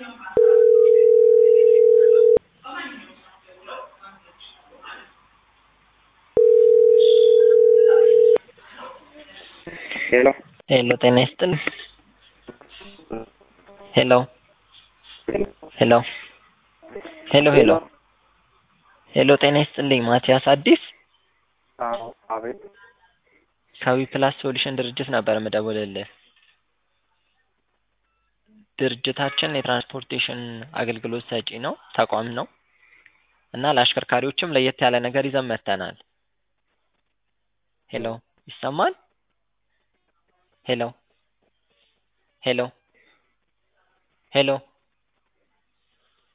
ሄሎ ሄሎ ጤና ይስጥልኝ። ሄሎ ሄሎ ሄሎ ሄሎ ሄሎ ጤና ይስጥልኝ። ማቲያስ አዲስ አዎ አቤት ከዊ ፕላስ ሶሉሽን ድርጅት ነበር የምደውልልህ። ድርጅታችን የትራንስፖርቴሽን አገልግሎት ሰጪ ነው ተቋም ነው እና ለአሽከርካሪዎችም ለየት ያለ ነገር ይዘን መጥተናል። ሄሎ ይሰማል? ሄሎ ሄሎ ሄሎ